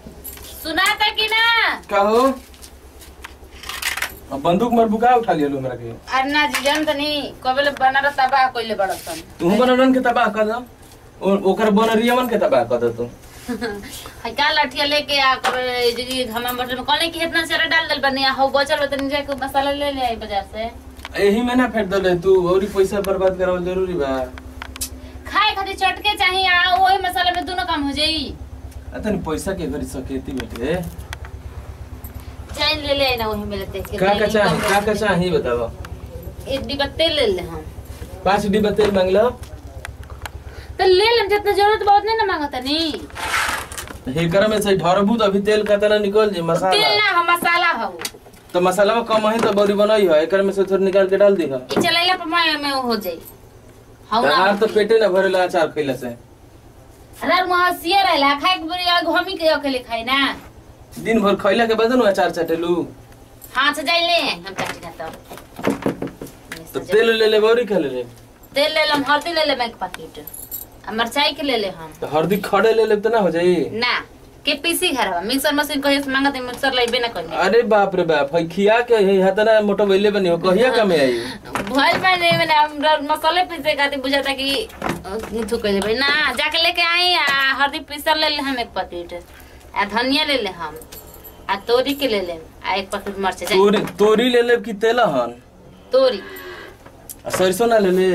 सुनाता कि ना का हो अब बंदूक मार बुका उठा लिया लो हमरा के अरे ना जी जान तनी कबले बनार तबाह कइले बड़सन तू बनरन के तबाह कर दो ओ- ओकर बनरियमन के तबाह कर दो तू है का लठिया लेके आ कर जगी घमा बटन में कहले कि इतना सारा डाल दल बनिया हो बचल तनी जाके मसाला ले ले आई बाजार से यही में ना फेंक दले तू औरी पैसा बर्बाद करावल जरूरी बा खाए खातिर चटके चाहिए आ ओही मसाला में दोनों काम हो जाई अतन पैसा के घरी सकेती बेटे चाय ले ले आई ना वही में लेते के का का चाही का का चाही बताओ एक डिब्बा तेल ले ले हम पांच डिब्बा तेल मांग लो तो ले लेम जितना जरूरत बहुत नहीं ना मांगता नी हेकर में से ढरबू तो अभी तेल का तना निकल जे तेल मसाला ना हम मसाला हो तो मसाला में कम है तो बड़ी बनाई है एकर में से थोड़ा निकाल के डाल दी है ई चलाइला पर मैं में हो जाई हम हार तो पेटे ना भरेला अचार खइला से अरे महसिया रहला खाए के बुरी अलग हमी के अकेले खाई ना दिन भर खइला के बाद न अचार चटेलू हाथ से जाई ले हम काट खाता तो तेल ले ले बौरी खा ले ले तेल ले लेम हल्दी ले लेम एक पैकेट आ मिरचाई के ले ले हम तो हल्दी खड़े ले ले तो ना हो जाई ना के पीसी घर मिक्सर मशीन कहिए से मांगत मिक्सर लेबे ना कहीं अरे बाप रे बाप है खिया के है हतना मोटो बेले बनी हो कहिया कमे आई भइल पानी मैंने हमरा मसाले पीसे खातिर बुझाता कि थू कह देबै ना जाके लेके आई आ हल्दी पीसल ले ले हम एक पैकेट आ धनिया ले ले हम आ तोरी के ले ले आ एक पैकेट मिर्च जाई तोरी तोरी ले ले कि तेलहन तोरी आ सरसों ना ले ले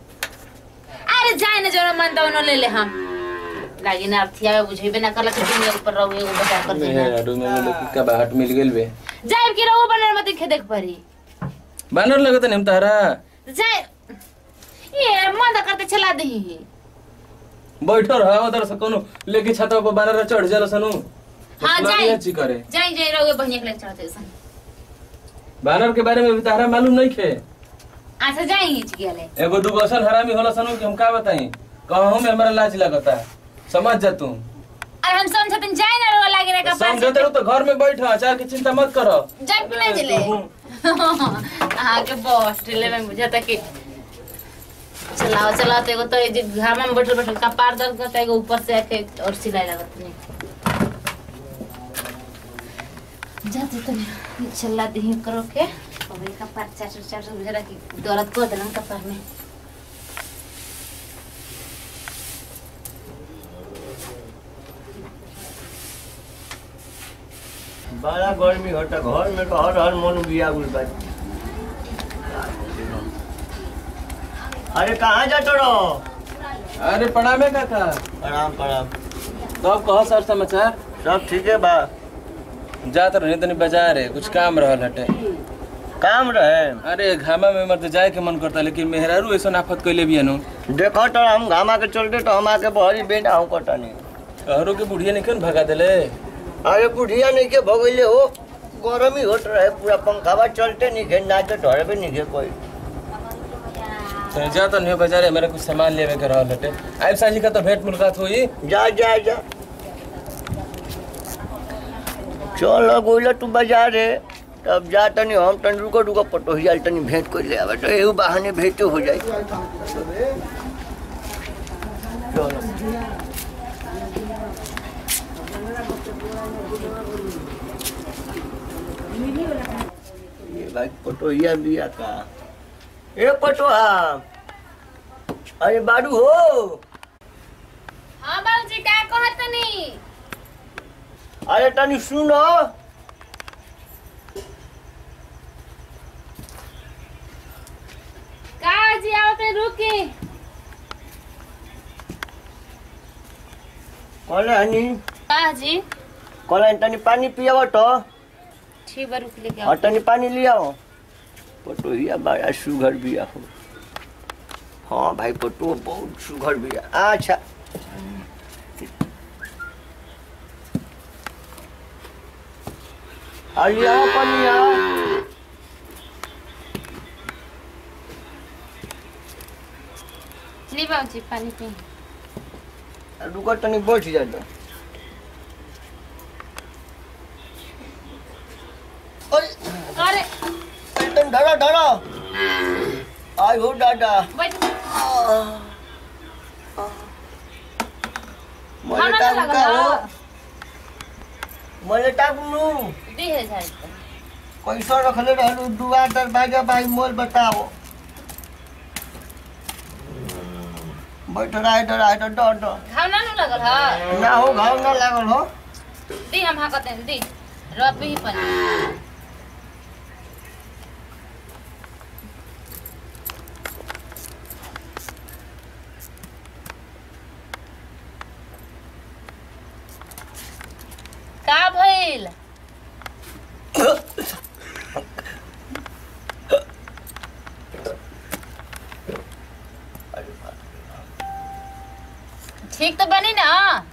अरे जाए ना जोरा मन दवनो ले ले हम लागी ना अथिया बुझेबे ना करला कि दुनिया ऊपर रहो एगो बचा कर देना मेहरू में मतलब का बाट मिल गेल बे जाए कि रहो बनर मत देखे देख परी बानर लगत नहीं तारा जाए ये मन करते चला दही बैठो रह उधर से कोनो लेके छतवा पर बानर चढ़ जाला सनु हाँ, मतलब जाई। ये ची करे जाए जाए रहो बहिया के ले चढ़ते सन बानर के बारे में भी तारा मालूम नहीं खे अच्छा जाए हिच गेले एगो दूगो असन हरामी होला सनु कि हम का बताई कहूं में हमरा लाज लगता समझ जा तू अरे हम समझते जाए ना रहो लागे रे का पास समझते रहो तो घर में बैठ अचार की चिंता मत करो जाए कि नहीं जिले हाँ के बॉस ढिले में बुझाता कि चलाओ चलाओ तो एगो तो ये जे घामा में बैठल बैठल कपार दर्द करता है एगो ऊपर से आके और सिलाई लगत नहीं जाते तो नहीं चला दही करो के और ये कपार चाट चाट बुझा कि दर्द कर देना कपार में बड़ा गर्मी होता घर में तो हर हर मन बिया गुल बा अरे कहाँ जातो रहो अरे प्रणामे काका प्रणाम प्रणाम तब कहो सर समाचार सब ठीक है बा जात रहे तनी बाजार है कुछ काम रहल हटे काम रहे अरे घामा में मत जाए के मन करता लेकिन मेहरारू ऐसा आफत कैले भी नु देखो तो हम घामा के चलते तो हम आके बहरी बेना हूँ कटनी कहरो के बुढ़िया नहीं क्यों भगा देले अरे बुढ़िया नहीं के भगैले हो गरमी होत रहे पूरा पंखावा चलते नहीं खे ना तो ढरे भी नहीं खे कोई तो जा तो नहीं बाजार है मेरे कुछ सामान लेवे के रहल हटे आइब साजी का तो भेंट मुलाकात हुई जा जा जा चल गोइला तू बाजार है तब जा तनी हम तनी रुको रुको पटोहिया तनी भेंट कर ले आवे तो एहू बहाने भेंट हो जाई चलो ये भाई पटोहिया बिया का ए पटोहा अरे बाडू हो हाँ बाबूजी का कहत नहीं अरे तनी सुनो का जी आवते रुकी कौन हनी का जी कौन तनी पानी पियाव तो ठीक बा रुक लेके और तनी पानी ले आओ पटोहिया बड़ा सुगर बिया हो हाँ भाई पटो बहुत सुगर बिया अच्छा अलिया पनिया ली बाबूजी पानी पी रुको तनी बैठ जा तो अरे अरे तनी धरा धरा आई हो दादा बैठ मरे का का हो मोले टाकलू दी है झाड़ी तो। कैसा रखले रहलू दुआर दरवाजा भाई मोल बताओ बैठ रहा डर रहा डर डर डर घाव ना नु लगल ह ना हो घाव ना लागल हो दी हम हाकते हैं दी रब ही पानी का भइल ठीक तो बनी ना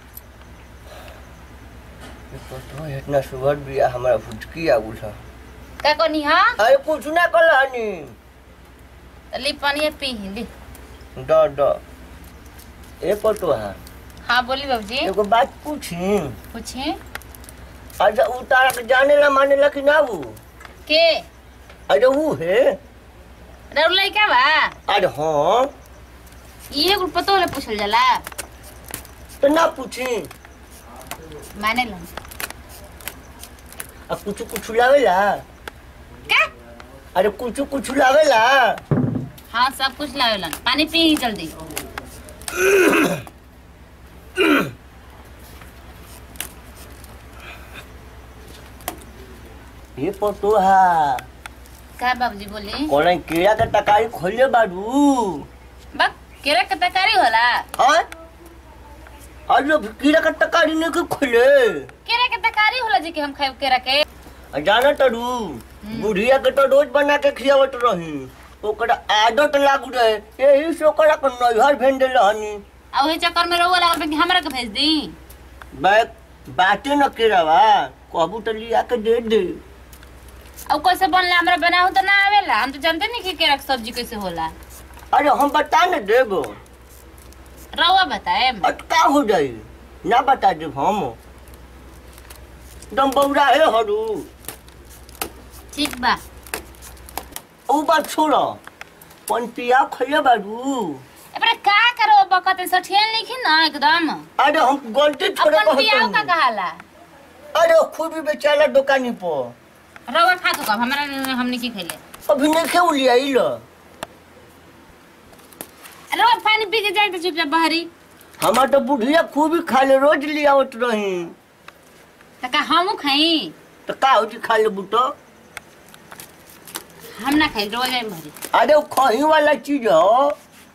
तो इतना सुगर बिया हमारा फुटकी आ उठा का कोनी हा अरे कुछ ना कल हनी ली पानी पी ली डर डर ए पटो हाँ हाँ बोली बाबूजी एगो बात पूछी पूछी अच्छा उतारा के जाने ला माने ला कि ना वो के अरे वो है रउल लइका बा अरे हाँ इहे कुल पतो ले पूछल जाला तो ना पूछी माने लो अब कुछ कुछ लावेला का अरे कुछ कुछ लावेला हाँ सब कुछ लावेलन पानी पी जल्दी ये पटो हाँ का बाबूजी बोली कौन कीड़ा के टकारी खोले बारू बक केरा के तरकारी होला हाँ अरे कीड़ा के टकारी नहीं के खोले केरा के तरकारी होला जी के हम खाए केरा के आ जाना तरू बुढ़िया के तो रोज बना के खियावत रही ओकरा आदत लागू रहे यही से ओकरा के नैहर भेज दिल हनी आ ओही चक्कर में रउआ लागल बा कि हमरा के भेज दी बैग बाटे न केरावा कहबू तो लिया के दे दे अब कैसे बनला हमरा बनाऊ तो ना आवेला हम तो जानते नहीं कि केरा के सब्जी कैसे होला अरे हम बता न देबो रउआ बताए अटका हो जाई ना बता देब हम दम बौरा है हरू ठीक बा ऊ बात छोड़ पंपिया खैले बारू एबरे का करो बकत सठियन लिखी ना एकदम अरे हम गलती छोड़े अपन पियाओ का कहत कहाला अरे खूब भी बेचारा दुकानी पर रउआ खा तो कब हमरा हमने की खइले अभी नहीं खेऊ लिया इल रउआ पानी पी के जाए तो चुपचाप बहरी हमार तो बुढ़िया खूब ही खा ले रोज लियावत रही तो का हमू खाई तो का होती खा ले बुतो हम ना खाई रउआ जाए बहरी अरे वो खही वाला चीज हो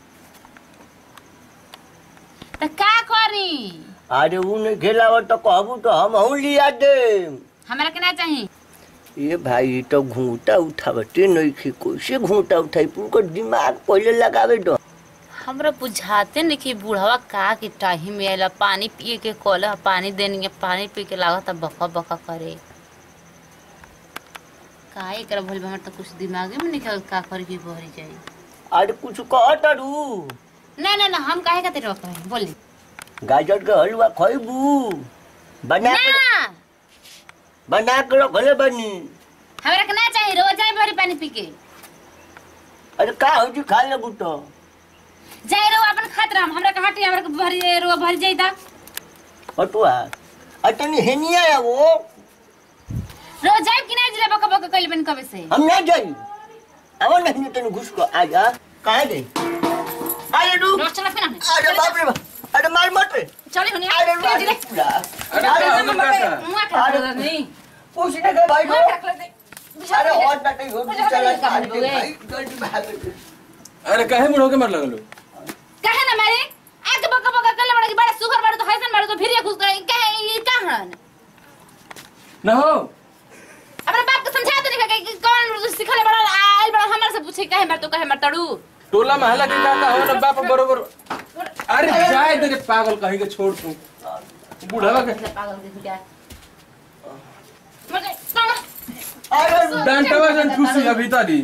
तो का करी अरे वो नहीं खेलावत तो कहबू तो हम हूँ लिया दे हमरा के ना चाही ये भाई ये तो घूंटा उठावते नहीं खे कैसे घूंटा उठाई पूरा दिमाग पहले लगावे दो हमरा बुझाते नहीं कि बूढ़वा का कि टाही में आइला पानी पिए के कोला पानी देनी है पानी पी के लागत बका बका करे का एकरा भइल बा, हमरा तो कुछ दिमागे में निकल का कर के बहरी जाई अरे कुछ कह तरू ना ना ना हम काहे खातिर रोक रहे बोली गाजर के हलवा खैबू बना के ना बना के रखले बनी हमरा के ना चाहिए रोज जाए भरी पानी पी के अरे का हो जी खा ले बुतो जाए रो अपन खात रह हमरा के हटी हमरा के भरी रो भरी जाई ता हटुआ अतनी हेनिया है वो रोज जाए कि ना जिले बका बका कइले बन कबे से हम ना जाई अब नहीं तने घुस को आ जा कहाँ गई अरे डू रोज चला फिर हमने अरे बाप रे बाप अरे मार मत रे चले होनी अरे आ जिले पूरा अरे का हो गया का मुआ खा नहीं पूछने के भाई मुआ को खा दे अरे और ना कहीं हो मुझे चला पता नहीं मार के कहाँ भाई जल्दी भाग अरे काहे मुड़ होके मर लगलो कहे ना मारे आगे बका बका कले बड़ा बड़ा सुगर बड़ा तो हैसन बड़ा तो फिर ये खुश कहे कहे ये कहां ना हो अपने बाप को समझा तो नहीं कि कौन सिखले बड़ा आइल बड़ा हमरा से पूछे कहे मर तो कहे मर तड़ू टोला महला के काका हो ना बाप बरोबर अरे जाए दे रे पागल कहीं के छोड़ तू बुढ़ावा के पागल के क्या मुझे कौन अरे डांटवा जन ठूसी अभी तारी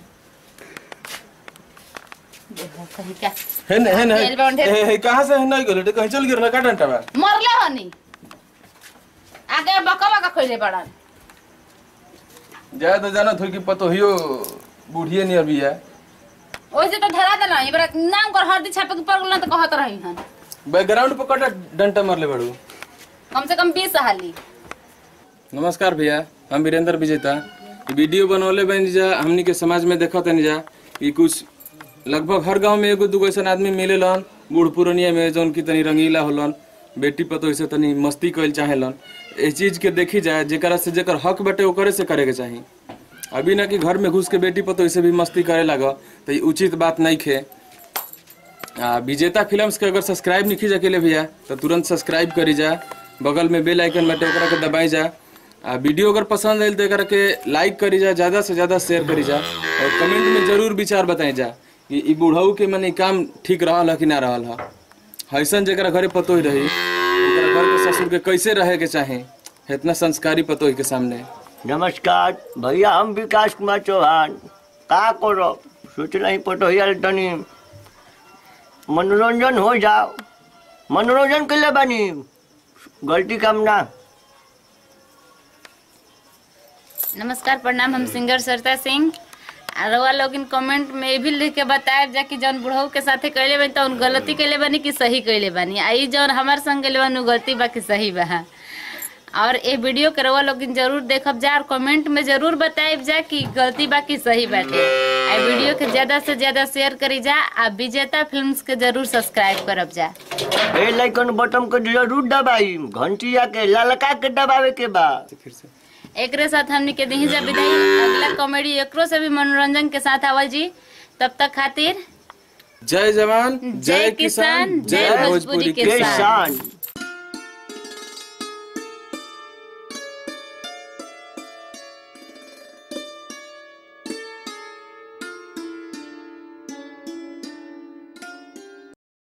देखो कहीं क्या है न है न तेल बाउंड है। है कहां से है नहीं गेलो कहीं चल गिर ना का डांटवा मरले हनी आगे बका बका खोले बड़ा जाए तो जाना थोड़ी की पतो हियो बूढ़िए नहीं अभी है ओइसे तो धरा देना ये बड़ा नाम कर हरदी छापे के पड़ गेल तो कहत रही हन बैकग्राउंड पर कटा डंटा मारले बड़ू कम से कम 20 हाली नमस्कार भैया हम वीरेंद्र विजेता ई वीडियो बनवले बनी जा हमनी के समाज में देखत तनी जा कि कुछ लगभग हर गांव में एगो दूगो ऐसा आदमी मिलेलन बूढ़ पुरनिया में जौन की तनी रंगीला होलन बेटी पतो से तनी मस्ती कइल चाहेलन ए चीज के देखी जाए जेकरा से जेकर हक बटे ओकरे से करे के चाही अभी ना कि घर में घुस के बेटी पतो से भी मस्ती करे लग तो ई उचित बात नहीं खे आ, विजेता फिल्म्स के अगर सब्सक्राइब नहीं जा के भैया तो तुरंत सब्सक्राइब करी जा बगल में बेल आइकन बाटे ओकरा के दबाई जा आ वीडियो अगर पसंद आयल तो एकरा के लाइक करी जा ज्यादा से ज्यादा शेयर करी जा और कमेंट में जरूर विचार बताई जा कि ई बुढ़ऊ के मने काम ठीक रहल है कि ना रहल है ऐसन जरा घरे पतो ही रही ओकरा घर के ससुर के कैसे रहे के चाहे इतना संस्कारी पतो ही के सामने नमस्कार भैया हम विकास कुमार चौहान का करो सोचल ही पटोहिया तनी मनोरंजन हो जाओ मनोरंजन के लिए बनी गलती काम ना नमस्कार प्रणाम हम सिंगर सरिता सिंह आ रउआ लोग इन कमेंट में ये भी लिख के बताएब जा कि जौन बुढ़ऊ के साथे कैले बानी तौन गलती कैले बानी कि सही कैले बानी आ ई जौन हमार संग कैले बानी उ गलती बा कि सही बा और ये वीडियो के रउआ लोग जरूर देखब जा और कमेंट में जरूर बताएब जा कि गलती बा कि सही बाटे आ वीडियो के ज्यादा से ज्यादा शेयर करी जा आ विजेता फिल्म्स के जरूर सब्सक्राइब करब जा ए लाइकन बटन को जरूर दबाई घंटिया के ललका के दबावे के बा फिर से एकरे साथ हमनी के दही जा विदाई अगला कॉमेडी एकरो से भी मनोरंजन के साथ आवल जी तब तक खातिर जय जवान जय किसान, जय भोजपुरी के किसान। किसान